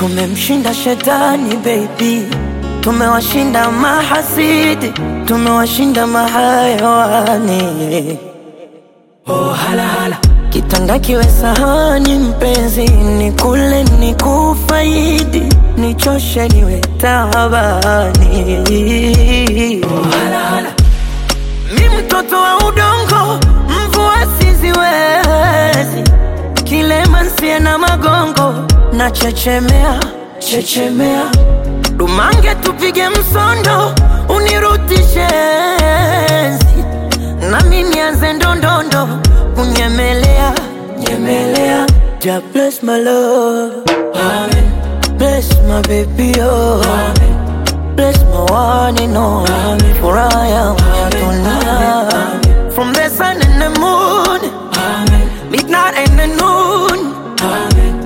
Tumemshinda shetani baby, tumewashinda mahasidi, tumewashinda mahayawani. Oh, hala, hala. Kitanda kiwe sahani mpenzi, ni kule ni kufaidi, nichoshe niwe tabani. Oh, hala, hala. Mi mtoto wa udongo, mvua siziwezi, kilema nsie na magongo, na chechemea chechemea, dumange tupige msondo, unirutishe enzi nami nianze ndondondo kunyemelea nyemelea ja bless my love Amen. bless my baby oh Amen. bless my one and only for I am tonight from the sun and the moon Amen. midnight and the noon